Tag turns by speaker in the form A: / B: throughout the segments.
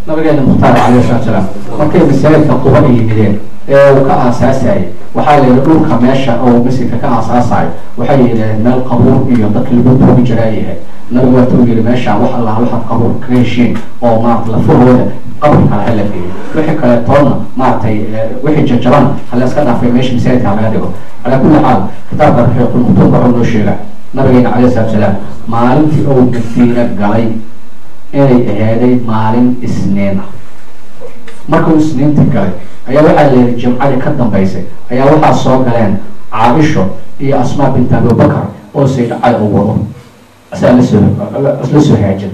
A: nabigeena mukhtaar calayhi salatu salaam markay masaajidka quba ay yimideen ee uu ka aasaasayay waxaa la yidhi dhulka meesha oo masjidka ka aasaasayo waxay yidhaheen meel qabuur iyo dadka lagu duugi jiraa yahay nabigu waata uu yidhi meesha wax allaha waxaad qabuur kaga heshiin oo maarata lafahooda qabri kale hala geeyo wixii kale toonna maaragtay wixii jajaban hala iska dhaafay meesha masaajidka laga dhigo calaa kulli xaal kitaabka raxiiqul muktuumka wuxuu noo sheegaa nabigeena calayhi salatu salaam maalintii uu madiina galay inay ahaaday maalin isniin ah markuu isniinta galay ayaa waxaa la yihi jimcadii ka dambaysay ayaa waxaa soo galeen caaisho iyo asmaa bint abubakar oo sayd cali u wado asaa lasoo la soo haajin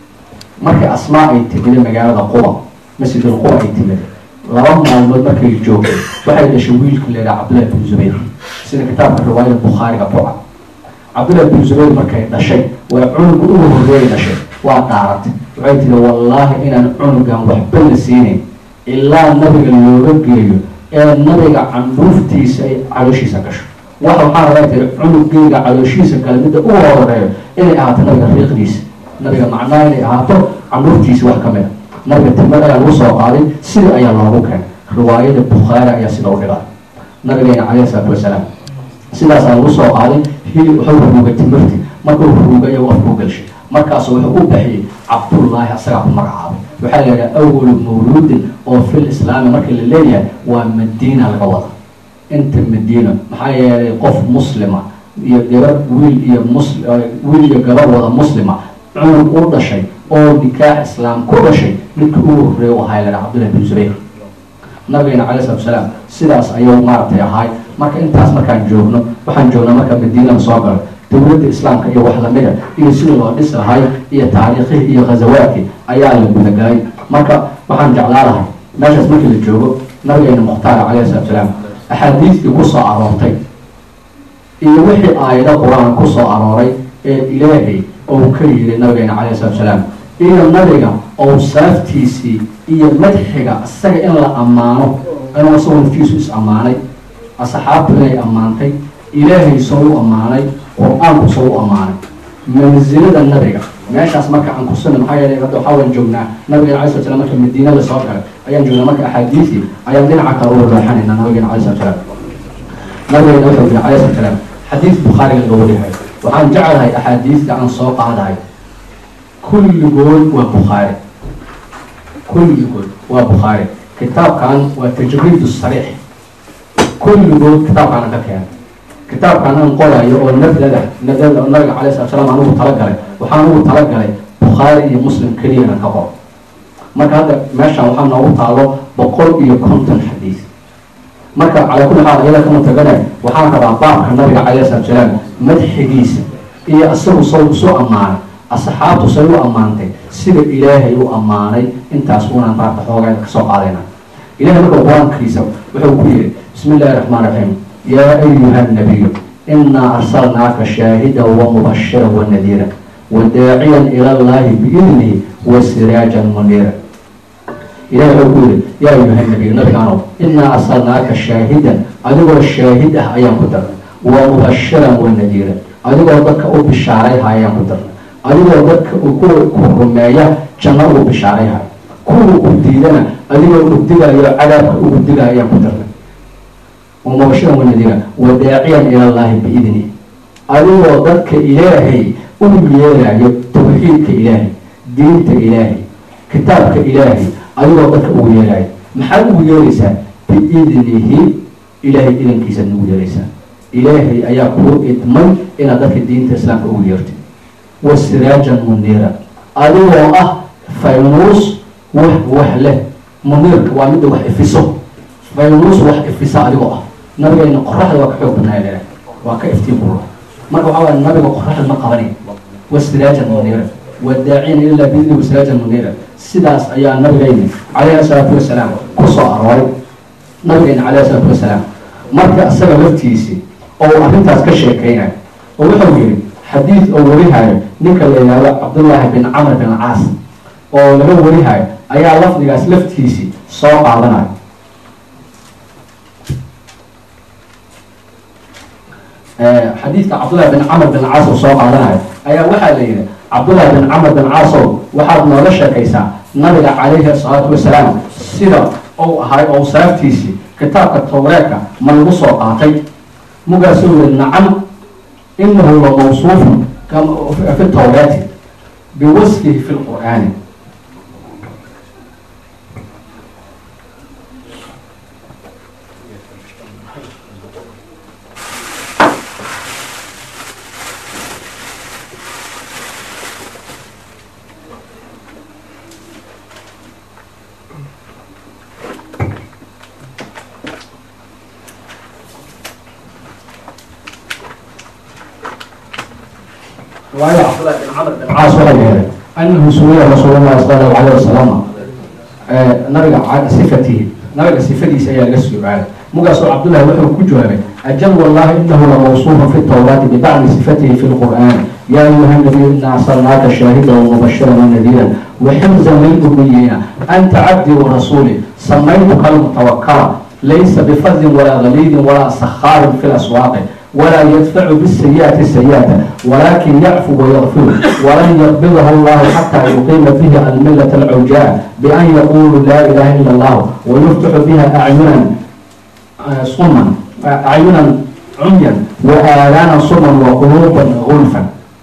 A: markii asmaa ay timida magaalada quba masjidul quba ay timid laba maalmood markay joogtay waxay dhashay wiilka la yidhaha cabdullahi bin zubayr sida kitaabka riwaayada bukhaariga ku cad cabdullahi bin zubayr markay dhashay waa cunuga ugu horreeyay dhashay waa dhaaratay waxay tiri wallaahi inaan cunugan waxba la siinayn ilaa nabiga looga geeyo ee nabiga candhuuftiisa ay calooshiisa gasho wax waxaa rabaa tiri cunugeyga calooshiisa gala midda ugu horeeyo inay ahaato nabiga riiqdiisa nabiga macnaha inay ahaato candhuuftiisa wax ka mid a nabiga timad ayaa lagu soo qaaday sida ayaa loogu keenay riwaayada bukhaari ayaa sida u dhigaa nabigeena calayhi salaatu wasalaam sidaasaa lagu soo qaaday hilib wuxuu ruugay timirti markuu ruugay ayuu afkuu gelshay markaasu wuxuu u baxiyey cabdullaahi asagaa ku magacaabay waxaa la yidhaha awalu mawluudin oo fil islaami markii la leeyahay waa madiina laga wada inta madiina maxaa yeelay qof muslima iyo gabar wiil iyo mus wiil iyo gabar wada muslima cunug u dhashay oo nikaax islaam ku dhashay midka ugu horreeya u ahaa la dhaha cabdullahi bin zubayr nabigeena calayhi salatu wasalaam sidaas ayuu maaragtay ahaay marka intaas markaan joogno waxaan joognaa marka madiinada soo galo dowladda islaamka iyo wax lamida iyo sidii loo dhis lahay iyo taariikhihii iyo ghazawaadkii ayaa la gudagalay marka waxaan jeclaa lahay meeshaas markii la joogo nabigeena mukhtaar calayhi salatu salaam axaadiistii ku soo aroortay iyo wixii aayado qur-aan ku soo arooray ee ilaahay ou ka yidhi nabigeena calayhi salatu salaam iyo nabiga owsaaftiisii iyo madxiga isaga in la ammaano inuu isagoo naftiisu is ammaanay asxaabtu inay ammaantay ilaahay soo u ammaanay qur-aanku soo u ammaanay mansilada nabiga meeshaas marka aan kusina maxaa yeelay hadda waxaa waan joognaa nabigeena alay slat slam marka madiinada soo galay ayaan joognaa marka axaadiisii ayaan dhinaca kale uga raaxanaynaa nabigeena alay slat salaam nabigeena wuxuu yiri alay slat salaam xadiis bukhaariga laga warihayo waxaan jeclahay axaadiista aan soo qaadayo kulligood waa bukhaari kulligood waa bukhaari kitaabkan waa tajriid sariix kulligood kitaabkaana ka keenay kitaabkan aan qorayo oo nafdada nafdada oo nabiga calay slat slam anugu talagalay waxaan ugu talagalay bukhaari iyo muslim keliyana ka qor marka hadda meeshan waxaa noogu taalo boqol iyo konton xadiis marka calaa kulli xaal iyada kama taganay waxaan rabaa baabka nabiga calayhi salatu salaam madxigiisa iyo isagu saw isu ammaanay asxaabtu say u ammaantay sida ilaahay u ammaanay intaas unaan baabka xoogaa kasoo qaadayna ilahay marka qur-aankiisa wuxuu ku yidhi bismi illahi raxmaan raxiim yaa ayuha nabiyu inaa arsalnaaka shaahida wamubashira wanadiira wadaaciyan ila llahi biidnihi wasiraajan muniira ilahay wuxuu ku yidhi yaa ayuha nabiyu nabigaanow inaa arsalnaaka shaahidan adigoo shaahid ah ayaan ku darnay wamubashiran wanadiira adigoo dadka u bishaarayha ayaan ku darnay adigoo dadka kuwa ku rumeeya janno ugu bishaarayhay kuwa ku diidana adigoo ugdigayo cadaabka ugu digaya ayaan ku darnay wamubashiran wanadiira wadaaciyan ila llahi biidni adigoo dadka ilaahay u yeerayo tawxiidka ilaahay diinta ilaahay kitaabka ilaahay adigoo dadka ugu yeerayo maxaad ugu yeeraysaa biidnihi ilaahay idankiisaad ugu yeeraysaa ilaahay ayaa kuu idmay inaad dadka diinta islaamka ugu yeertid wasiraajan muniira adigoo ah faynuus wax wax leh muniirka waa midda wax ifiso faynuus wax ifisa adigoo ah nabigeena qoraxda waa ka xoog badnaa leedahay waa ka iftiin bula marka waxaa waaya nabiga qoraxda ma qabanay wasiraajan muniira wadaaciyan ilaa biidni wasiraajan muniira sidaas ayaa nabigeyni calayhi salaatu wasalaam ku soo arooray nabigeena calayhi salaatu wasalaam marka isaga laftiisii oo arrintaas ka sheekeynayo oo wuxuu yidhi xadiid oo warihayo ninka la yidhaahdo cabdullaahi bin camr bin caas oo laga warihayo ayaa lafdigaas laftiisii soo qaadanayo xadiidka cabdullahi bin camr bin caas oo soo qaadanayo ayaa waxaa la yidhi cabdullahi bin camr bin caasow waxaad nooga sheekaysaa nabiga calayhi salaatu wasalaam sida uu ahay oo saaftiisii kitaabka towreedka ma lagu soo qaatay mugaasuu yiri nacam inahu la mawsuufun fi towreeti biwasfihi fi lqur'aani waayo cabdullahi bin camr bin caas waxay yeelay anahu suwiya rasuul llahi sala allahu alayh wasalam nabiga sifatihi nabiga sifadiisa ayaa laga su-aalay mugaasoo cabdullahi wuxuu ku jawaabay ajal wallahi inahu lamawsuufun fi tawraati bibacdi sifatihi fi lqur'aan ya ayuha nabiyu ina arsalnaaka shaahida wamubashiran wanadiira waximzan lilummiyiina anta cabdii warasuuli samaytuka almutawakala laysa bifadin walaa galiidin walaa sakhaarin fi laswaaqi ولا يدفع بالسيئة السيئة ولكن يعفو ويغفر ولن يقبضه الله حتى يقيم فيه الملة العوجاء بأن يقول لا إله إلا الله ويفتح بها أعينا صما أعينا عميا وآذانا صما وقلوبا غلفا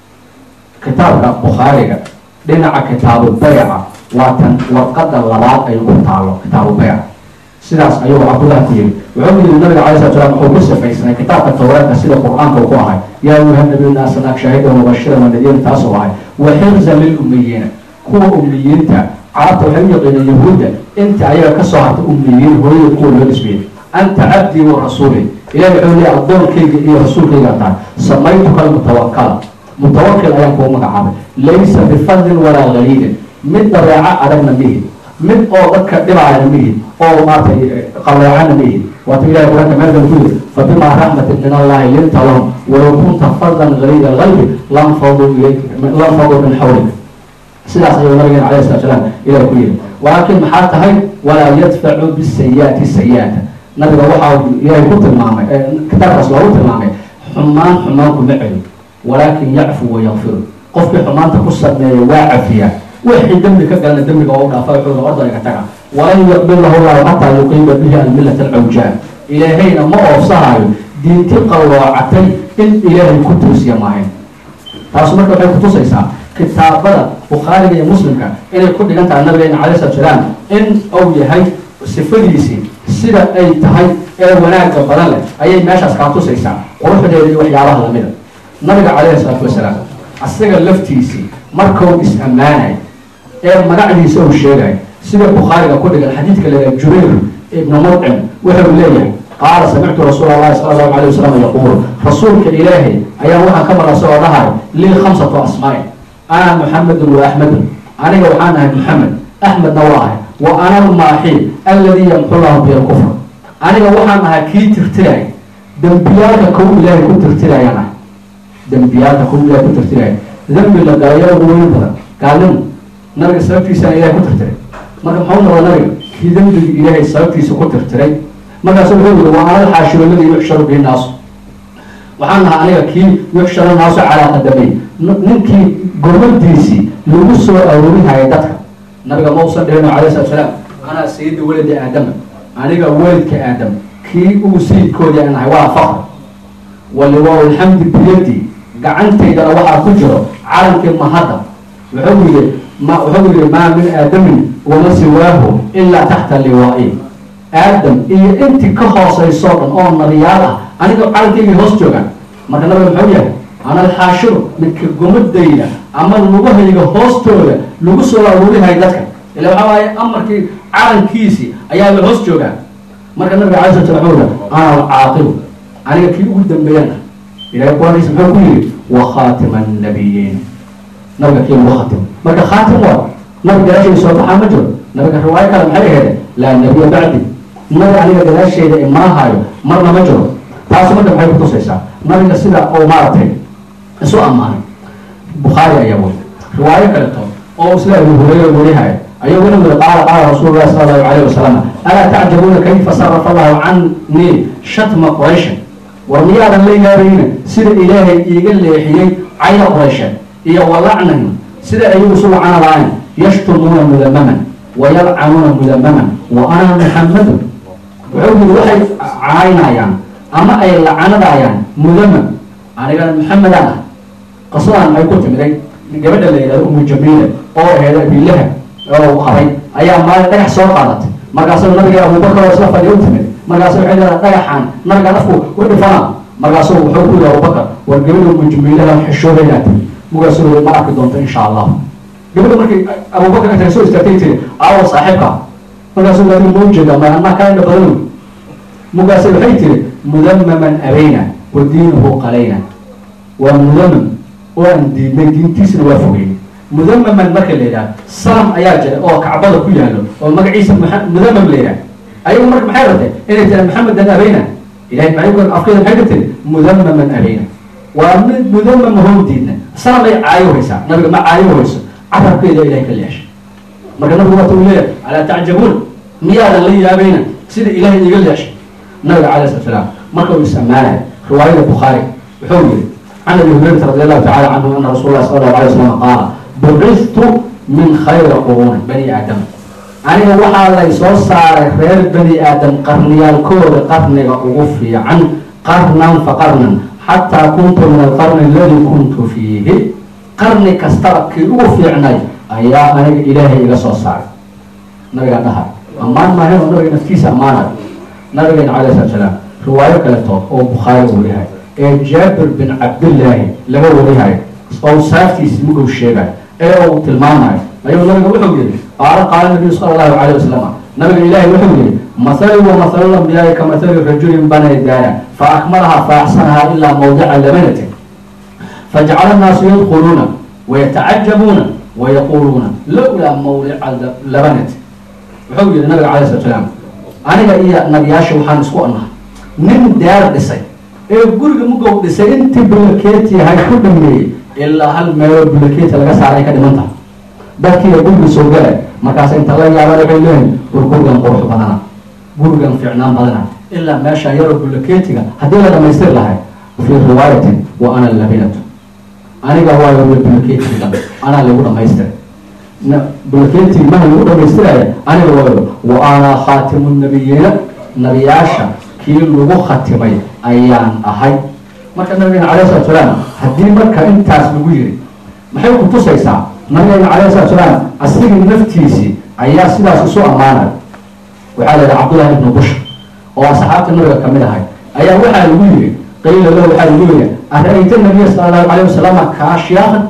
A: كتاب البخاري دينا كتاب البيع واتن وقد اللبات أي كتاب البيع sidaas ayuu cabdullah ku yiri wuxuu yiri nabiga calay slat slam wuxuu ku sifaysnay kitaabka towraadka sida qur-aanka uu ku ahay yaa ayuha nabiyu naasanaak shaahidan mubashiran wanadiiran taasuu ahay wa xifzan lilummiyiina kuwa ummiyiinta carabta waxay u yaqiineen yahuudda inta ayaga ka soo hartay ummiyiin hooyada kuwa loo dhismiyey anta cabdii wa rasuuli ilahi wuxuu leeyahy addoonkayga iyo rasuulkayga tahay samaytuka almutawakala mutawakil ayaan kuu magacaabay laysa bifadlin walaa galiidin mid dabeeca adagna mihi mid oo dadka dhibaayana mihi oo maartay qaleecana mihi waata ilahi quraanka meelkan ku yiri fabimaa raxmatin min allahi linta lahum walow kunta fadlan galiida alqalbi lam faduu ilayk lam faduu min xawlik sidaas ayuu nabigeena calayhi salatu salaam ilahi ku yiri walaakin maxaa tahay walaa yadfacu bisayi'ati sayi'ata nabiga waxaa ilahay ku tilmaamay kitaabkaas loogu tilmaamay xumaan xumaan kuma celi walaakin yacfu wayakfiru qofkii xumaanta ku sameeya waa cafiyaa wixii dembi ka galana dembiga oo dhaafa wuxuu orda iga taga walan yaqbil lahu llahu xataa yuqiima bihi almilata alcawjaa ilaahayna ma oofsahaayo diinti qalloocatay in ilaahay ku toosiya maahayn taasu marka waxay kutusaysaa kitaabada bukhaariga iyo muslimka inay ku dhigan tahay nabigeena calay salatu salaam in uu yahay sifadiisii sida ay tahay ee wanaagga badan leh ayay meeshaas kaa tusaysaa quruxdeeda iyo waxyaabaha lamida nabiga calayhi salaatu wasalaam asaga laftiisii markuu is-ammaanay ee magacdiisa uu sheegay sida bukhaariga ku dhigan xadiidka leeyahay jubayr ibnu mudcim wuxuu leeyahay qaala samictu rasuula allahi sala allahu alayh wasalam yaquul rasuulka ilaahay ayaa waxaan ka maqla isagoo dhahay lii khamsatu asmaa'in ana muxamedun wa axmedun aniga waxaan ahay muxamed axmedna waa ahay wa ana almaaxi alladii yamxu llahu bihi alkufr aniga waxaan ahay kii tirtiraya dembiyaalka kow ilaahay ku tirtirayaan ahay dembiyaalka kow ilaahay ku tirtiraya dembi la galayo ugu weyn badan gaalnimo nabiga sababtiisana ilahay ku tirtiray marka maxuu noqda nabiga kii dembiga ilaahay sababtiisa ku tirtiray markaasu wuxuu yiri waa anal xaashiru alladii yuxsharu bihi naasu waxaan nahaa aniga kii yuxsharu naasu calaa qadamay ninkii gurmadiisii lagu soo aroorihaya dadka nabiga ma usan dhihino calayhi salatu salaam anaa sayidi waladi aadama aniga walidka aadam kii ugu sayidkoodii aan nahay waa faqr waliwaa lxamdi biyadi gacantaydana waxaa ku jiro calankii mahadda wuxuu yiri ma wuxuu yiri maa min aadamin wama siwaahu ilaa taxta liwaa'i aadam iyo intii ka hoosaysoo dhan oo nabiyaal ah aniga calankaygii hoos joogaan marka nabiga muxuu yahay ana alxaashiru midka gomadayda ama lugahayga hoostooda lagu soo aruurihay dadka ila waxaa waaye amarkii calankiisii ayaaba hoos joogaan marka nabiga calay slat slam wuxuu yihi ana alcaaqibu aniga kii ugu dambeeyana ilahay quraankiisa muxuu ku yidhi wa khaatima annabiyiin nabiga kii lagu khatim marka khaatim waa nabi gadaasheeda soo baxaa ma jiro nabiga riwaayo kale maxay aheede laa nabiya bacdi nabi aniga gadaasheeda imaahaayo marna ma jiro taasi marka maxay kutusaysaa nabiga sida uu maaragtay isu ammaanay bukhaari ayaa weli riwaayo kaleto oo isla abu hureyra werihayo ayuu wuxuu yiri qaala qaala rasuulu llahi sala allahu alayhi wasalam alaa tacjabuuna kayfa sarafa allahu canii shatma qurayshin war miyaadan la yaabayna sida ilaahay iiga leexiyey cayda quraysheed iyo walacnahim sida ayagu isu lacana lahayn yashtumuuna mudamaman wayalcanuuna mudamaman wa ana muxamadun wuxuu yiri waxay caynayaan ama ay lacanadayaan mudamam anigana muxamedaan ah qasadan ay ku timiday gabadha la yidhahdo umu jamiila oo aheeda abilaha oo qabay ayaa maalin dhagax soo qaadatay markaasuu nabiga abubakar oo isla fadhiya u timid markaasu waxay leedahay dhagaxaan nabiga nafku u dhifana markaasuu wuxuu ku yihi abubakar war gabadha umu jamiilaha xishoodaynaa tiri mugaasuu ma arki doonto insha allah gabadha markii abubakar intay soo istaagtay tiri aawo saaxiibka markaasuu laa ma ujeeda ma anaa kaa indha badan mugaase waxay tiri mudamaman abayna wa diinuhu qalayna waa mudamam oo aan diidnay diintiisna waa fogeyn mudamaman marka la yidhaha sanam ayaa jira oo kacbada ku yaalo oo magaciisa mudamam la yidhaha ayagu marka maxay rabtay inay tira maxamedan abayna ilahay maay afkeeda maxay ka tiri mudamaman abayna waa mid mudamam hoo diidna sanam ay caayo haysaa nabiga ma caayo hayso carabkeeda ilahay ka leeshay marka nabigu waata uu leeyahay alaa tacjabuun miyaadan la yaabayna sida ilahay iga leeshay nabiga calay slat salaam marka uu is ammaanaya riwaayada bukhaari wuxuu yihi can abi hurayrata radi allahu tacala canhu ana rasul lah sala allahu alay wasalam qaala bucistu min khayri quruuni bani aadam aniga waxaa lay soo saaray reer bani aadam qarniyaalkooda qarniga ugu fiican qarnan fa qarnan xataa kuntu min alqarni aladi kuntu fiihi qarni kastaba kii ugu fiicnay ayaa aniga ilaahay iga soo saaray nabigaa dhahay ammaan maahayn oo nabiga naftiisa ammaanayo nabigeena calay slat salaam riwaayo kaletood oo bukhaari uu yahay ee jaabir bin cabdillaahi laga warihayo oo saaftiisi mugow sheegayo ee uu tilmaamayo ayuu nabiga wuxuu yihi qaala qaala nabiyu sala allahu calayh wasalam nabiga ilaahay wuxuu yihi mathali wa mathalu lambiyaai ka mathali rajulin banay daara fa akmalaha fa axsanaha ilaa mawdica labanatin fajacala annaasu yadkhuluuna wayatacajabuuna wayaquuluuna lowlaa mawdica labanati wuxuu yihi nabiga calay slat salaam aniga iyo nabiyaasha waxaan isku annahay nin daar dhisay ee guriga mugow dhisay intii bulaketi hay ku dhameeyey ilaa hal meeloo bulaketi laga saaray ka dhiman tahay dadkiiya guriga soo galay markaas inta la yaabaan waxay leeyihin war gurigan qurux badana gurigan fiicnaan badana ilaa meesha yaroo bulaketiga haddii la dhamaystir lahay fii riwaayatin wa ana labinatu aniga waayo bulaketiga anaa lagu dhamaystira bulaketi maha lagu dhamaystiraya aniga waayo wa ana khaatimu nabiyiina nabiyaasha kii lagu khatimay ayaan ahay marka nabigeena calay salatu salaam haddii marka intaas lagu yiri maxay ku tusaysaa nabigeena calay salatu salaam asigii naftiisii ayaa sidaas isu ammaanay waxaa la yidhi cabdullahi ibnu bush oo asxaabta nabiga kamid ahay ayaa waxaa lagu yiri qiila lahu waxaa lagu yiri ara-ayta nabiya sala allahu calayh wasalam kaashiyaahan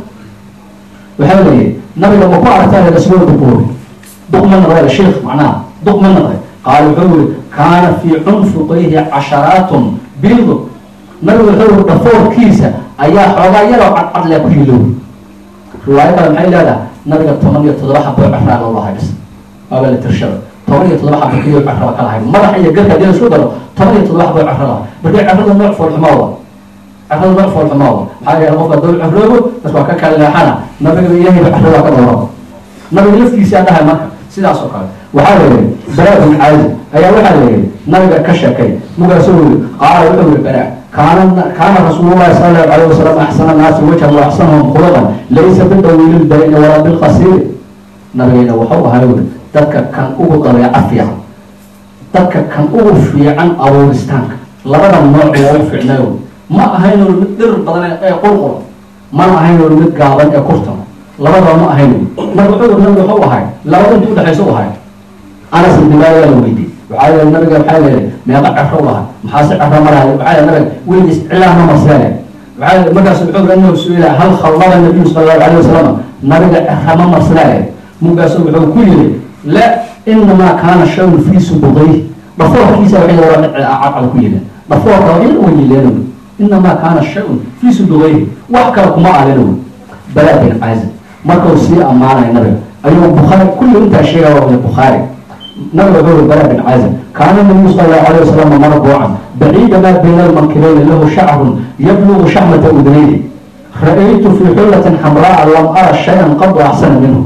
A: waxaa la yidhi nabiga ma ku aragtaa reer aswad buuri duq ma noqday sheikh macnaha duq ma noqday qaal wuxuu yiri kaana fii cunfuqayhi casharaatun biidu nabigu wuxuu yiri dhafoorkiisa ayaa xoogaa yaroo cadcadle ku hilow riwaayo kale maxay leedahay nabiga toban iyo toddoba xabo cafraa loo lahay bis waaba la tirshada toban iyo toddoba xabo kiyo cafraba ka lahay madaxa iyo garka hadii la isku daro toban iyo toddoba xabo cafra lahay markii cafrada nooc foolxumaawa cafrada nooc foolxumaawa maxaa yeele qofka dol cafroobo bas waa ka kala leexana nabiga ilaahay ba cafrada ka dhowro nabiga laftiisa dhahay marka sidaas oo kale waxaa la yihi bara bin caadi ayaa waxaa la yihi nabiga ka sheekay mugaasuu yiri qaala wuxuu yihi bara kaana kaana rasuulullahi sala allahu alayh wasalam axsana naasi wajhan wa axsanahum khuluqan laysa bidawiili lbayni walaa bilqasiiri nabigeena wuxuu ahaa yiri dadka kan ugu dabeeca fiican dadka kan ugu fiican abuuristaanka labada nooc waa u fiicnayo ma ahayn mid dhir badan ee qurqur mana ahayn mid gaaban ee kurtan labadaba ma ahayn marka wuxuu yiri nabiga wuxuu ahay labada inta udhexaysa u ahay anas ibn maalik la weydiiyey waxaa yidhi nabiga waxaa leeyahay meeqa cefro u lahay maxaa si cefro marahay waxaa yidhi nabiga weligiis cilaa ma marseene waxaa yidhi markaas wuxuu yidhi annahu su-ila hal khallada nabiyu sala allahu alayhi wasalam nabiga cefra ma marsanaaye mugaasu wuxuu ku yidhi la inamaa kaana shayun fii subudayh dhafoorkiisa waxay yara cadcad ku yidhi dhafoorka waa in uga yileeno inamaa kaana shayun fii subudayhi wax kale kuma alino balaa bin caazib markuu sii ammaanaya nabiga ayuu bukhaari kulli intaa sheegaya waa bukhaari nabiga wuxuu yiri bara bin caazib kaana nabiyu sala allahu alayh wasalam marbuucan baciida maa bayna almankibeyni lahu shacrun yablugu shaxmata udnayni ra-aytu fii xullatin xamraa lam ara shayan qadu axsana minhu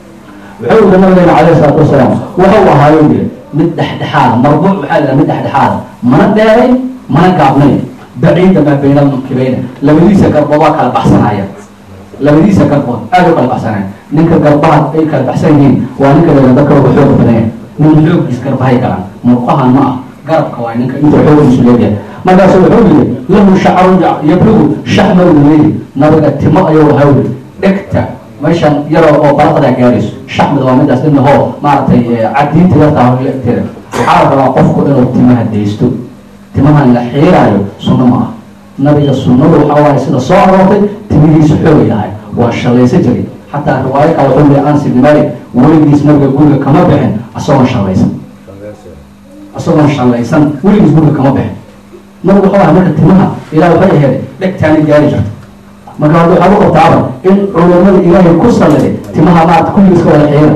A: wuxuu yiri nabigeena calayhi salaatu wasalaam wuxuu ahaayo yiri mid dhexdhexaada marbuuc waxaa la mid dhexdhexaada mana dheeray mana gaabnayn baciida maa bayna almankibeyni labadiisa garbood waa kala baxsanaya labadiisa garbood aada u kala baxsanaya ninka garbaha ay kala baxsan yihiin waa ninka la dadka uga xooga badan yahay nin xooggiis garbahay galaan murqahan ma ah garabka waa ninka inta xooggiisu leeyahay markaasu wuxuu yidhi lahu shacrun yabligu shaxma uu leeyahy nabiga timo ayuu lahaa weli dhegta meeshan yaroo oo balaqdaa gaarayso shaxmada waa midaas inahoo maaragtay cadiinta yartaa horleegteeda waxaa la rabaa qofku inuu timaha daysto timahan la xiiraayo sunno ma ah nabiga sunnadu waxaa waaye sida soo aroortay timihiisu xoogay lahay waa shalaysa jiray xataa riwaayo kale wuxuu leeyahay anas ibn malik weligiis nabiga guriga kama bixin isagoon shalaysan isagoon shalaysan weligiis guriga kama bixin nabigu wuxuu ahay marka timaha ilaa waxay aheed dhegtaani gaari jirta marka hadda waxaa u qabtaaba in culummada ilaahay ku salliday timaha maarata kulligiis ka wada xiira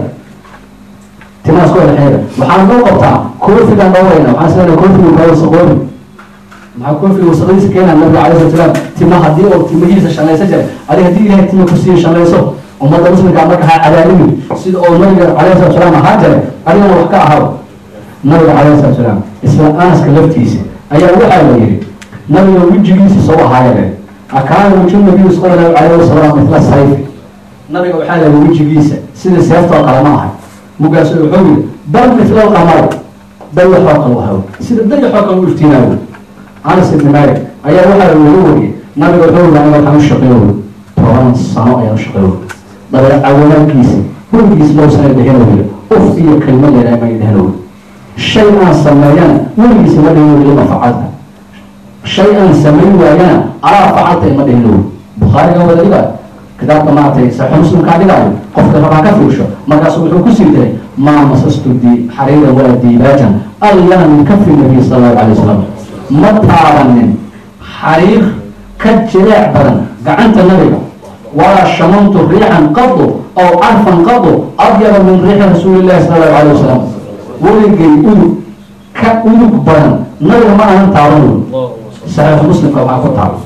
A: timahaas ka wada xiira waxaan loo qabtaa koofigaan dhowrayna waxaan isleedahay koofigu kaa wasaqoobi maxaa koofiga wasaqadiisa keenaa nabiga calai slat salaam tima haddii oo timihiisa shallaysa jiray adi haddii ilahay tima kusii shallayso ummadda muslimka marka ha cadaalimin sida oo nabiga calayhi salatu salaam ahaa jiray adigana wax ka ahaba nabiga calayhi salatu salaam isla anaska laftiisa ayaa waxaa la yidhi nabiga wejigiisa soo ahaayeen akaana wajhu nabiyu sala allahu calayhi wasalam mitla sayfi nabiga waxaa la yidhi wejigiisa sida seeftoo kale ma ahay mugaasu wuxuu yidhi bal mitla alqamar dayaxoo kale wahaw sida dayaxoo kale u iftiinaayo anas ibn malik ayaa waxaa lagu wariyey nabiga wuxuu yidhi aniga waxaan u shaqeeyo toban sano ayaan u shaqeeyo dabeec caawanaankiisa weligiis loo sana dhehenow uf iyo kelma leedahay may dhehenow shay aan sameeyana weligiisa ma dhehenow lima facalta shay aan samayn waayana alaa facalta ima dhehenow bukhaariga wada dhigayo kitaabka maaragtay saxo muslimkaa dhigaayo qofka rabaa ka fiirsho markaasu wuxuu ku sii diray maa masastu di xariira walaa diibaajan allana min kafi nabiy sala allahu alay wasalam ma taabanin xariir ka jileec badan gacanta nabiga walaa shamantu riixan qadu aw carfan qadu adyaba min riixi rasuuli llahi sala allahu alay wasalam weligay udug ka udug badan nabiga ma ahan taaban saxiixu muslimka waxaa ku taaba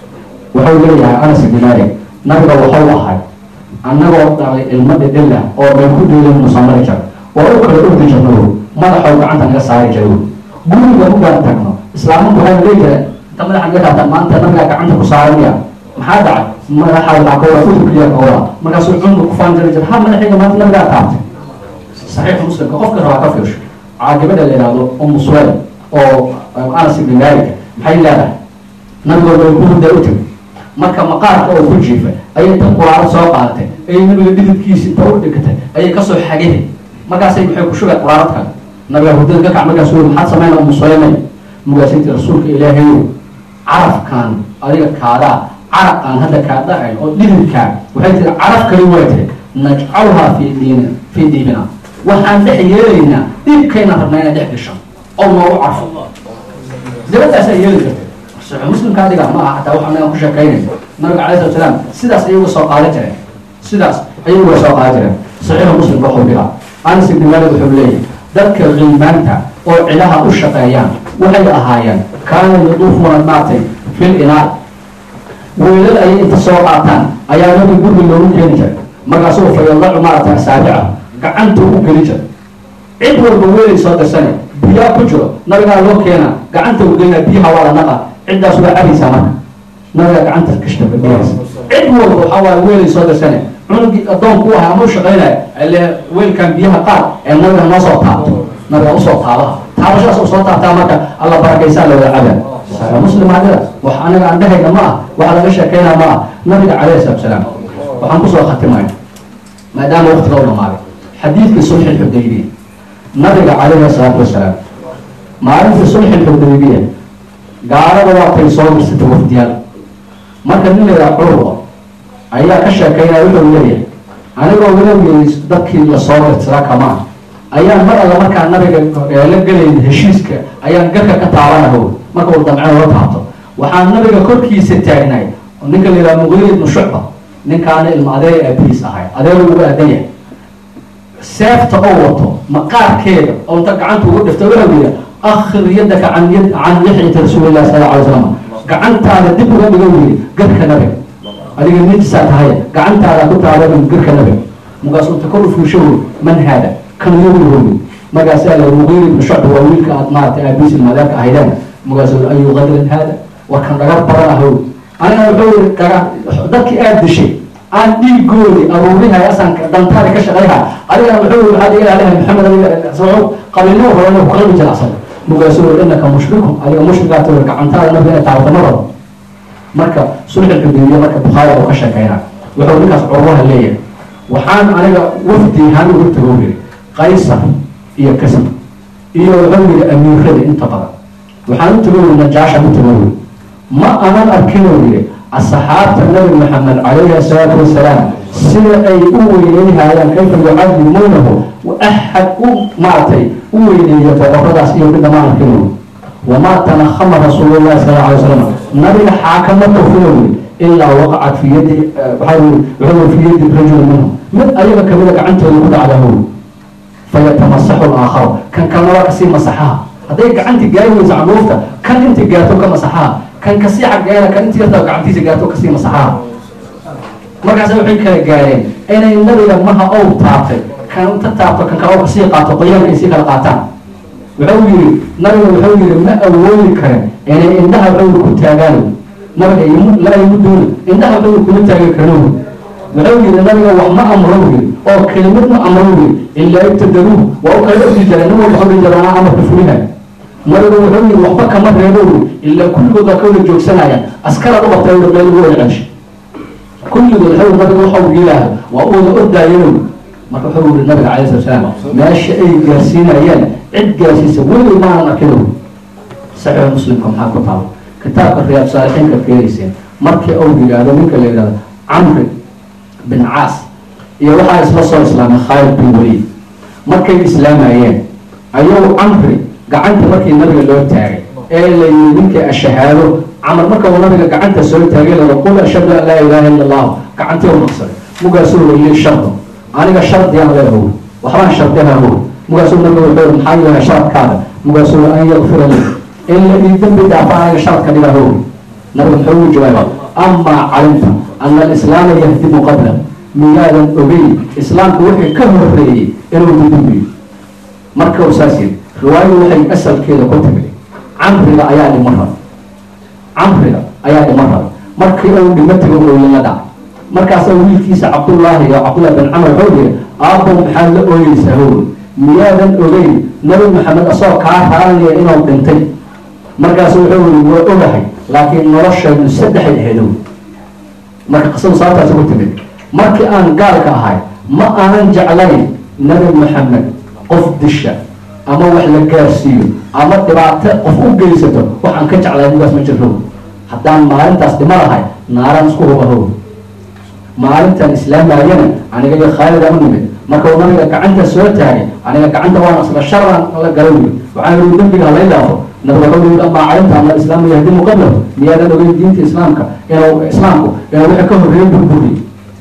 A: wuxuu leeyahay anas ibn malik nabiga waxau ahay annagoo dhalay ilmo dhidhila oo bay ku dhiilin musamari jar oo u kala ordi jirno madaxow gacanta naga saari jiray guriga ugaan tagno islaamanku waxay leey jireen inta madaxa naga taabtaan maanta nabigaa gacanta ku saaranaya maxaa dhacay madaxa waxaa ka wada udubkiya ka wada markaasuu cundu ku faan jiri jir ha madaxayga maanta nabigaa taabtay saxiixu muslimka qofka rabaa ka fiirsho caagibada la yidhaahdo umu suwayl oo anas ibn malik maxay leedahay nabigooda way ku hurdaa u timi marka maqaarka oo ku jiifa ayay ta quraaro soo qaadatay ayay nabiga dhididkiisi inta u dhigtay ayay kasoo xageen markaasay maxay ku shugay quraarad kale nabiga hurdada ka kac markaas wy maxaad samayna umu suwaymay mugaasaytii rasuulka ilaahayow carafkan adiga kaadaa carab aan hadda kaa dhacayn oo dhididkaa waxay tiri caraf kali way tiri najcalhaa fii diina fii diibina waxaan dhex yeelaynaa dhibkayna rabnaa inay dhex gasho oo noogu carfo dabadaasaa yeeli karta saxiix muslimkaa dhigaa ma aha xataa waxaan ku sheekaynayna nabiga calai salatu salaam sidaas ayagu soo qaadan jireen sidaas ayagu way soo qaadan jireen saxiixu muslimka wuxuu dhigaa anas ibn malik wuxuu leeyahay dadka qiimaanta oo cilaha u shaqeeyaan waxay ahaayeen kaana yaduufuuna maatay fil inaar weelal ayay inta soo qaataan ayaa nabi gurbi loogu keeni jiray markaasuu fayadacu maaragtay asaabica gacanta u geli jiray cid walba weelay soo dirsane biyaa ku jiro nabigaa loo keenaa gacanta u gelina biyaha waa la naqa ciddaas waa cabaysaa marka nabigaa gacanta kashta biyahaas cid walba waxaa waaye weelay soo dirsane cunugii addoonku u ahaa ama u shaqaynaya ile weelkan biyaha qaar ee nabiga noo soo taabto nabiga usoo taabaha taabashadaas u soo taabtaa marka alla barakaysaa la wada cabaa saxiix muslim adida wax anaga aan dhehayna ma ah wax laga sheekaynaa ma ah nabiga calayhi salatu salaam waxaan kusoo khatimaya maadaama waqtiga u dhamaaday xadiidkii sulxi xudaybiya nabiga calayhi salaatu wasalaam maalintii sulxi xudaybiya gaalada waatay soo dirsatay wafdiyaal marka nin la yidhaha curwa ayaa ka sheekaynaya wuxuu leeyahay anigoo walowgay dadkii lasoo dirtira kamaa ayaan mar alla markaa nabiga la gelayn heshiiska ayaan garka ka taabanaho marka uu damceen la taabto waxaan nabiga korkiisa taagnay ninka la yidhaha muqiir ibnu shucba ninkaana ilma adeer aabihiis ahay adeer ugu aadan yahay seefta oo wato maqaarkeeda oo inta gacanta ugu dhifta wuxuu yidhi akhir yadaka can yad can lixyati rasuulillahi sala alay slam gacantaada dib uga dhigo yidhi garka nabiga adiga nijisaa tahay gacantaada ku taaban garka nabiga markaasuu inta kor u fuusho wey man haada kan yagu hogi markaasaa la muqiir ibnu shucba waa wiilka aad maaragtay aabihiis ilmaadeerka ahaydeen markaasuu ayu qadrin haada war kan dhagar badan ahow anigana wuxuu yidhi dhaga dadkii aada dishay aan dhiigoodi aruurihay asanka dantaada ka shaqayha adigana wuxuu waxaa laga ilaalihay maxamed adiga soo qabiilnimo horena ku qalbi jira asaga mugaasoo innaka mushrikun adiga mushrikaata way gacantaada nabiga inay taabata ma rabo marka sulxul xudaybiya marka bukhaari uu ka sheekayna wuxuu ninkaas curwaha leeyahay waxaan aniga wafdi ahaan ugu tago yiri qaysar iyo kasab iyo wuxuu yiri amiirada inta badan waxaan u tago yiri najaasha u tago yiri ma anan arkin uu yiri asxaabta nabi maxamed calayhi asalaatu wasalaam sida ay u weyneyhayaan kayfa yucadimuunahu axad u maaragtay u weyneeya boqoradaas iyo midna ma arkin uu wamaa tanakhama rasuulu llahi sala alla alay wasalam nabiga xaakama tofino yiri ilaa waqacat fi yadi waxaa yiri wuxuu fi yadi rajul minhum mid ayaga kamida gacantooda ku dhacda hu fayatamasaxu laakhar kan kalena waa kasii masaxaha hadday gacanti gaari weyso canuufta kan inti gaarto ka masaxaha kan kasii xaggeena kan inti yartaa gacantiisa gaarto kasii masaxaha markaas waxay kala gaareen inay nabiga maha ow taabtay kan inta taabto kan kale oo kasii qaato qoyaanka ay sii kala qaataan wuxuu yiri nabiga wuxuu yiri ma awoodi karen inay indhaha wuxuu ku taagaan nabiga la imudooni indhaha wuxuu kuma taagi karno wuxuu yiri nabiga wax ma amro yiri oo kelimad ma amro yiri ilaa ibtadaruuh waa u kala ordi jireen nin walba xubin jiraan amarka fulihay nabiga wuxuu yiri waxba kama reebo yiri ilaa kulligood waa ka wada joogsanaya askaraad u qabtay yiri meel ugu wada celshay kulligood wuxuu nabiga waxau yidhaahdo waa u wada ordaayeen marka wuxuu yiri nabiga calayhi salatu salaam meesha ay gaarsiinayeen cid gaarsiisa weli maanan arkin saxiix muslimka maxaa ku taalo kitaabka riyaad saalixiinka keenayseen markii uu yidhaahdo ninka la yidhahdo camri bin caas iyo waxaa isla soo islaamay khaalid bin waliid markay islaamayeen ayuu camri gacanta markii nabiga loo taagay ee la yiri ninkii ashahaado camar marka uu nabiga gacanta soo taagay lada qul ashhadu an laa ilaaha illa allah gacantii u naqsaday mugaasuu lili shardo aniga shardiyaan leehow waxbaan shardiha how mugaasuu nabiga wuxuu maxaa yahay sharadkaada mugaasuu an yakfira li in la ii dembi dhaafa aniga sharadka dhiga how nabiga muxuu ugu jawaaba amaa calimta ana alislaama yahdimu qabla miyaadan ogey islaamku wixii ka horeeyey inuu dudumbiyo marka uu saas yiri riwaayadu waxay asalkeeda ku timid camriga ayaa dhimo raba camriga ayaa dhimo raba markii uu dhimo tego ooyala dhac markaasaa wiilkiisa cabdullaahi iyo cabdullahi bin camar wuxuu yiri aabbo maxaad la ooyeysaa how miyaadan ogeyn nabi maxamed asagoo kaa raalinaya inuu dhintay markaasu wuxuu yiri waa ogahay laakiin nolosheedu saddexay aheedow marka qisadu sababtaasi ku timid markii aan gaalka ahay ma aanan jeclayn nabi maxamed qof disha ama wax la gaarsiiyo ama dhibaato qof u geysato waxaan ka jeclay nigaas ma jiro haddaan maalintaas dhimo lahay naaraan isku hubahow maalintan islaamayana aniga iyo khaalid aan u nimid marka uu nabiga gacanta soo taagay aniga gacanta waan asla sharaan la galan yiri waxaan yiri dembiga halay dhaafo nabiga wuxuu yiri amaa calinta ama islaamu yahdimu qablahu miyaadan ogeyn diinta islaamka inuu islaamku inuu wixii ka horreeyay burburi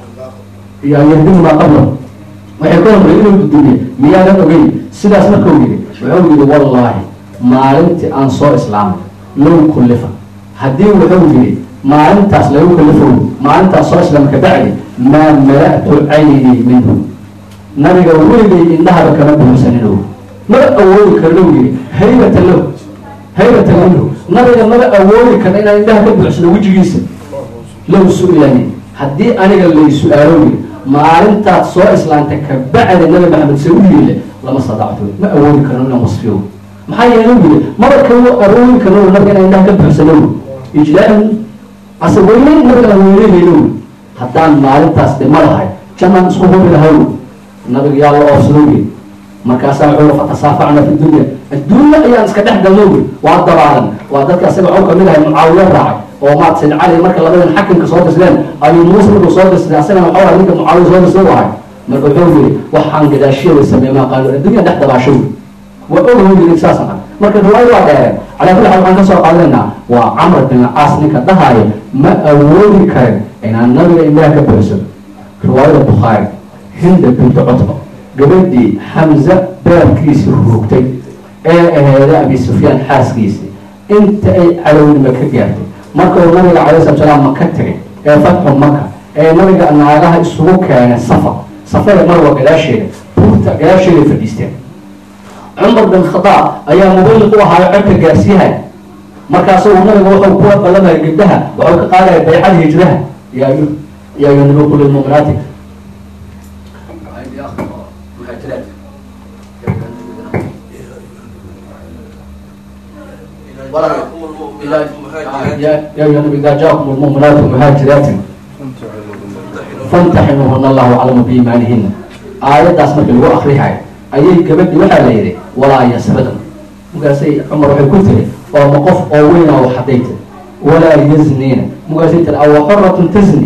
A: iyo yahdimu maa qablahu waxay ka horreeyay inuu dudumiye miyaadan ogeyn sidaas markuu yiri wuxuu yiri wallaahi maalintii aan soo islaamay low kullifa haddii wuxuu yiri maalintaas lagu kalifo maalintaas soo islaam ka bacdi maa mala'tu caynii minhu nabiga weligay indhahaba kama buuxsanino maba awoodi karno yiri haybata lahu haybata minhu nabiga maba awoodi karna inaan indhaha ka buuxsano wejigiisa low su-ilani haddii aniga lay su-aalo yiri maalintaad soo islaamta ka bacdi nabi maxamed se u yeele lama sadacto ma awoodi karno inaan wasfiyo maxaa yeele yiri maba kama awoodi karno nabiga inaan indhaha ka buuxsano ijlaalan ase weyneyn nabiga aan weyneynayo haddaan maalintaas dhimo lahay jannaan isku hubi lahay nabiga yaa la oofsadowge markaasaa wuxuu fatasaafacna fi dunya adduunya ayaan iska dhex galnowge waa dabaalan waa dadka asaga waxuu kamid ahay mucaawiya raacay oo maad sayd cali marka labadan xakimka soo dirsadeen ayuu muuse markuu soo dirsaday asagana waxuu ahay ninka mucaawiya soo dirsada u ahay marka wuxuu yiri waxaan gadaashiyada sameey maa qaalo addunya dhex dabaashow waa ogahu yiri saasan ah marka riwaayada waa dheereen calaa kulli xaal waxaan ka soo qaadanaynaa waa camr bin caas ninka dhahaayo ma awoodi karin inaan nabiga indhaha ka buuxsano riwaayada bukhaari hinda bintu cutba gabadhii xamza beerkiisii ruugtay ee aheeda abi sufyaan xaaskiisii inta ay calownima ka gaartay marka uu nabiga calay slat salaam maka tegay ee fatxu maka ee nabiga naagaha isugu keenay safar safada marwa gadaasheeda buurta gadaasheeday fadhiisteen cumar bin khadaab ayaa muballiq u ahaayo codka gaarsiihay markaasu nabiga wuxuu kuwa ballamaya gabdhaha wuxuu ka qaadaya baycada hijraha yaa يا أيها النبي قل للمؤمنات يا أيها النبي إذا جاءكم المؤمنات مهاجرات فامتحنوهن الله أعلم بإيمانهن aayaddaas markii lagu akrihayo ayay gabadhi waxaa la yidhi walaa yasriqna markaasay cumar waxay ku tiri oo ma qof oo weyna oo hadday tiri walaa yaznina markaasay tiri awa xoratun tazni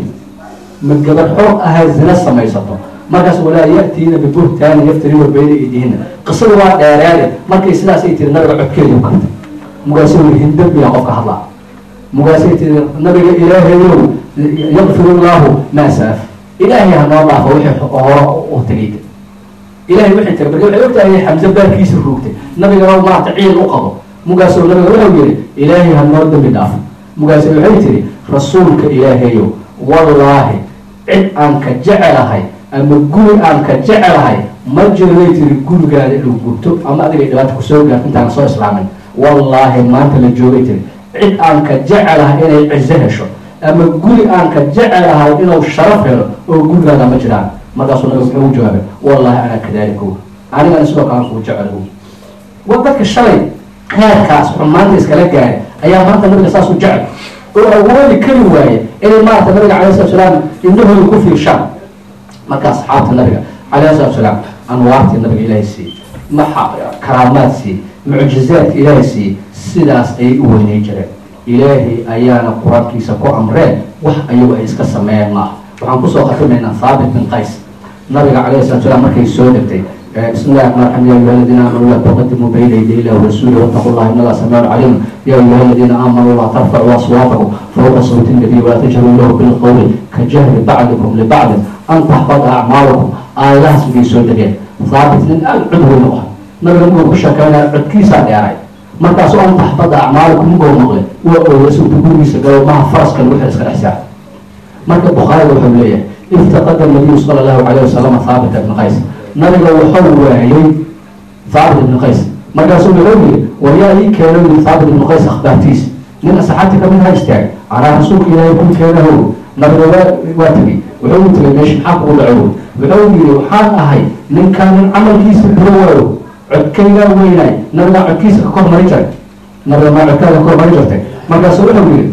A: ma gabar xor ahaa zina samaysato markaas walaa ya'tiina bibuhtaani yaftarina bayna idihinna qisadu waa dheereede markay sidaasay tiri nabiga codkeedu kartay markaasuu yidhi hindabbiyaa qofka hadlaa markaasay tiri nabiga ilaahayow yakfir illaahu maa saaf ilaahay hanoo dhaafo wixii hore u tegay ilahay wixii tagay marka waxay ogtahay xamse baarkiisa ruugtay nabigana maarata ciil u qabo mugaasoo nabiga wuxuu yihi ilaahay hanoo dambi dhaafo mugaase waxay tiri rasuulka ilaahayow wallaahi cid aan ka jecelahay ama guri aan ka jecelahay ma jiray tiri gurigaada inuu gubto ama adigay dhibaata kusoo gaarto intaan soo islaamin wallaahi maanta la joogay tiri cid aan ka jecelahay inay cizo hesho ama guri aan ka jecelahay inuu sharaf helo oo gurigaada ma jiraan markaasuu nabiga muxuu u jawaabay wallahi anaa kadaalika anigana sidoo kale kuu jecel wa dadka shalay kheerkaas xumaanta iskala gaaray ayaa maanta nabiga saas u jecel oo awoodi kari waaye inay maarata nabiga calay salatu salaam indhahooda ku fiirshaan marka asxaabta nabiga calayhi salatu salaam anwaartii nabiga ilaahay siiyey maxa karaamaad siiyey mucjizaadka ilaahay siiyey sidaas ayay u weynay jireen ilaahay ayaana qur-aankiisa ku amreen wax ayagu ay iska sameeyeen maaha waxaan kusoo khatimaynaa thaabit bin qays nabiga calayhi salatu salaam markay soo degtay بسم الله الرحمن الرحيم يا ايها الذين امنوا لا تقدموا بين يدي الله ورسوله واتقوا الله ان الله سميع عليم يا ايها الذين امنوا لا ترفعوا اصواتكم فوق صوت النبي ولا تجهروا له بالقول كجهر بعضكم لبعض ان تحبط اعمالكم ايات في سودة ثابت من العدو النوح nabiga muguu ku sheekeynaya codkiisaa dheeray markaasoo an taxbada acmaalakum mugoo maqle waa ooyasuuta gurigiisa galo maha faraska lagu xil iska dhexsaa marka bukhaariga wuxuu leeyahay iftaqada nabiyu sala allahu calayh wasalam thaabit ibn qays nabiga wuxuu waayey thaabit ibn qays markaasuu wuxuu yiri wayaa ii keeno yiri thaabit ibn qays akhbaartiis nin asxaabti kamid ha istaagay anaa rasuulka ilaahay ku keenahow nabiga waa waa tegey wuxuu u tegay meesha maxaa kugu dhaco wuxuu yiri waxaan ahay ninkaan nin camalkiisa xulo waayo codkaygaa weynaay nabigaa codkiisa ka kor mari jiray nabiga maa codkaaga kor mari jirtay markaasu wuxuu yiri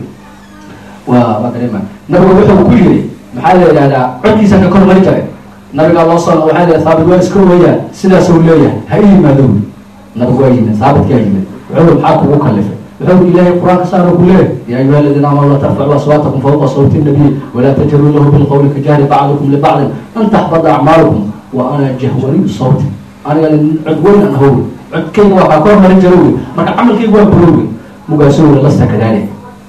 A: waa waa dareema nabiga wuxuu ku yiri maxaa la yidhahdaa codkiisa ka kor mari jiray nabigaa loo soo waxaa la thaabit waa iska weeyaan sidaasuu leeyahay ha i yimaado wi nabigu waa yimid thaabitkaa yimid wuxuu maxaa kugu kalifay wuxuu ilaahay qur-aanka saara ku leeyahay yaa ayuha aladiina aamanu la tarfacuu aswaatakum fawqa sawti nabiy walaa tajharuu lahu bilqawli kajahri bacdikum libacdin an taxbada acmaalukum wa ana jahwaniyu sawti aniga cod weyn aan ahow codkayga waa kaa ka hormarin jira wey marka camalkayga waa burowe mugaasoo weli lasta kadalik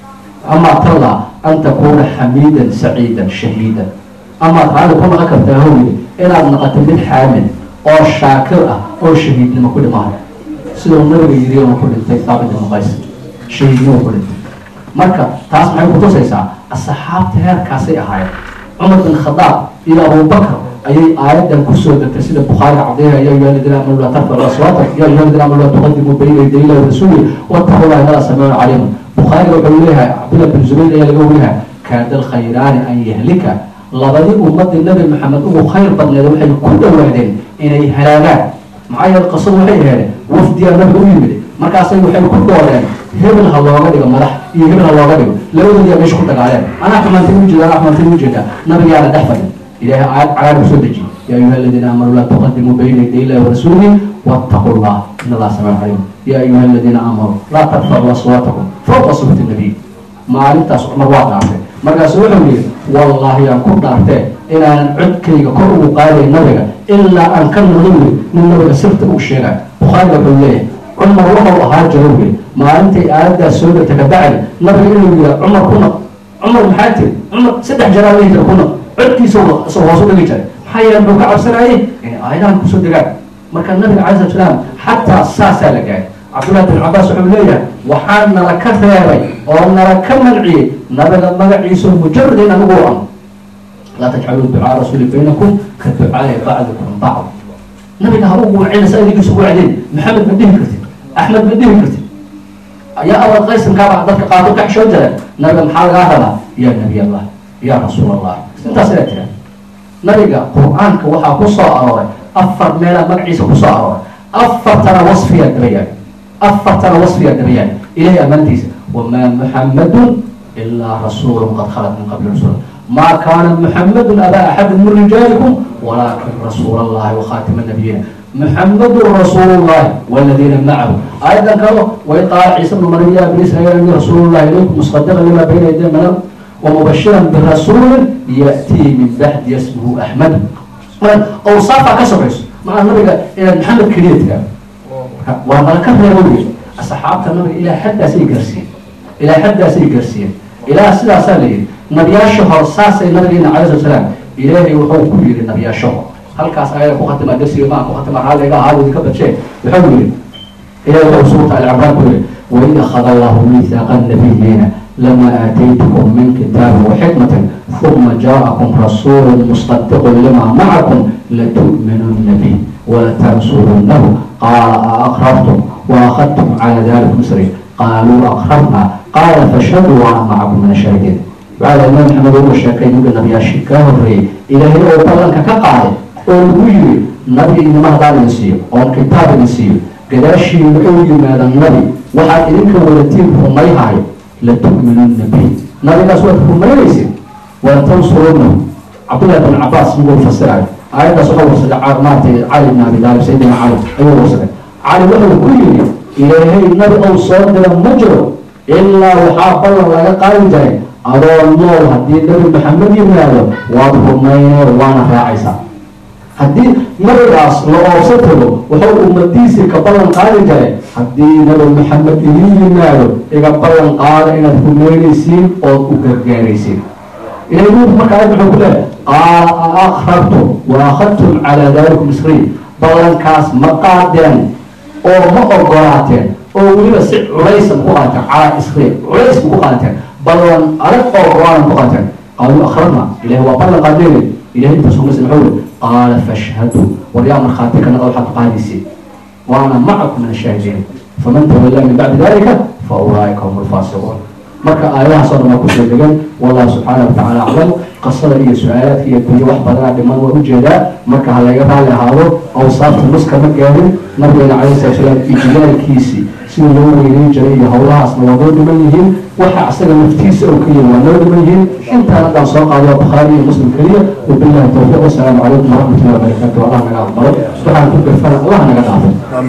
A: amaa talla an takuuna xamiidan saciidan shahiidan amaad raali ku naqon kartaa howli inaad naqato mid xaamid oo shaakir ah oo shahiidnimo ku dhimahay siduu nabiga yiri uu ku dhintay thaabit ibn qays shahiidnimo ku dhintay marka taas maxay kutusaysaa asxaabta heerkaasay ahaayeen cumar bin khadaab iyo abubakr ayay aayadan kusoo degtay sida bukhaariga cadeyna ya ayuha aladiina amanu laa tarfacu aswaatakum ya ayuha aladiina amanu laa tuqadimuu bayna yaday illahi warasuuli wattaquu llaha inala samiicun caliimun bukhaariga wuxuu leeyahay cabdullah bin zubayr ayaa laga weriyahay kaada alkhayraani an yahlika labadii ummadii nabi maxamed ugu khayr badneed waxay ku dhawaadeen inay halaagaan maxaa yeele qisadu waxay aheedeen wafdiyaa nabiga u yimid markaasay waxay ku doodeen hebel ha looga dhigo madax iyo hebel ha looga dhigo labadoodiyaa meesha ku dagaaleen anaa xumaantay ujeeda anaa xumaantay ujeedaa nabigaana dhex fadhin ilahay aayad cagaar u soo dejiye ya ayuha aladiina aamanuu laa tuqadimuu bayna yaday illahi warasuulihi wattaquu llah in allah samiic caliim ya ayuha aladiina aamanuu laa tarfacuu aswaatakum fawqa sawti nabiy maalintaas cumar waa dhaartay markaasu wuxuu yihi wallaahi aan ku dhaartee inaanan codkayga kor ugu qaadayn nabiga ilaa aan ka noqdo wili nin nabiga sirta u sheegay bukhaariga wuxuu leeyahay cumar wuxuu ahaa jiro wili maalintay aayaddaas soo degta ka bacdi nabiga inuu yihaa cumar ku naq cumar maxaa tiri cumar saddex jaraa lehi jira ku naq codkiisa soo hoos u dhigi jiray maxaa yeele muxuu ka cabsanayay inay aayadahan kusoo degaan marka nabiga calai slat salaam xataa saasaa la gaaray cabdullahi bin cabaas wuxuu leeyahay waxaa nala ka reebay oo nala ka manciyey nabiga magaciisa mujarad in anigu an laa tajcaluu ducaa rasuuli baynakum ka ducaai bacdikum bacd nabiga ha ugu wacinaysa adigiisa ugu wacdeen maxamed ma dhihi kartid axmed ma dhihi kartid yaa abal qaysankaaba dadka qaado ka xishoo jira nabiga maxaa lagaa rabaa yaa nabiy allah yaa rasuul allah intaas inay tira nabiga qur-aanka waxaa ku soo arooray afar meelaa magaciisa ku soo arooray afartana wasfiyaa dabayaan afartana wasfiyaa dabayaan ilahay ammaantiisa wamaa muxamadun ilaa rasuulu qad khalat min qabli rusul ma kaana muxamadun abaa axadin min rijaalikum walakin rasuul allahi wakhatima nabiyiina muxamadun rasuulu llahi waladiina macahu aayadan kalo way qaala ciisa bnu maryam ya bani israiil ini rasuulu llahi ilaykum musadiqan lima bayna yaday min ومبشرا برسول يأتي من بعد اسمه أحمد أوصافها كسبس مع النبي إلى محمد كريتك وما كان يقول الصحابة النبي إلى حد سي قرسين إلى حد سي قرسين إلى سلا سالي نبي الشهر ساس النبي عليه الصلاة والسلام إلهي وحو كل النبي الشهر هل كاس آية كختم درسي ما كختم هذا إذا هذا ذكر شيء بحول إلهي وحو سورة العباد كله وإذا أخذ الله ميثاق النبيين لما آتيتكم من كتاب وحكمة ثم جاءكم رسول مصدق لما معكم لتؤمنن به ولتنصرنه قال أأقررتم وأخذتم على ذلك مصري قالوا أقررنا قال فاشهدوا وأنا معكم من الشاهدين بعد الإمام محمد بن الشاكي يقول النبي الشكاه الرئي إلهي أو بلنك كقاعد أو يجري نبي إنما هذا نسيه أو كتاب نسيه قداشي يقول ماذا النبي وحد إنك ولتين هم يهاي لتؤمنن به نبي ناس وقتكم ما يليسين ولتنصرونه عبد الله بن عباس يقول فسر آية صحوة وصل مارتي علي بن أبي طالب سيدنا علي أيوه وصل علي وحده كل إلهي النبي أو صادر مجر إلا وحاب الله لا قال جاي أرى الله هدي النبي محمد يمنعه واضح مين وانا راعيسا haddii nabigaas la oobsan tago wuxuu ummadiisii ka ballan qaadi jiray haddii nabi maxamed idin yimaado iga ballan qaada inaad rumeynaysiin ood u gargaaraysiin ilahay nuuku marka ayad wuxuu ku leeyahay qaala a akhrartum wa akhadtum calaa dalikum isriin ballankaas ma qaadeen oo ma ogolaateen oo weliba si culaysa ku qaateen calaa isriin culays ku qaateen ballan adag oo go-aanan ku qaateen qaaluu akhrarna ilahay waa ballan qaadeen ilahay intaas umas muxuu قال فاشهدوا وريا من خاتك أنا أوحد قادسي وأنا معكم من الشاهدين فمن تولى من بعد ذلك فأولئك هم الفاسقون marka aayadaha soo dhamaa kusoo degan wallahu subxaana watacaala aclam qasada iyo su-aalaadka iyo kuyo wax badanaa dhiman waa ujeedaa marka ha laga raali ahaado awsaafta nuska ma gaarin nabigeena calayhi salatu salaam ijlaalkiisii sida loo weyneyn jiray iyo howlahaasna waa noo dhiman yihiin waxa isaga naftiisa oo keliya waa noo dhiman yihiin intaan haddaan soo qaado waa bukhaari iyo muslim keliya wabillahi towfiiq wasalaamu calaykum waraxmatullahi wabarakaatu allah naga aqbalo waxaan ku gafana allah naga dhaafo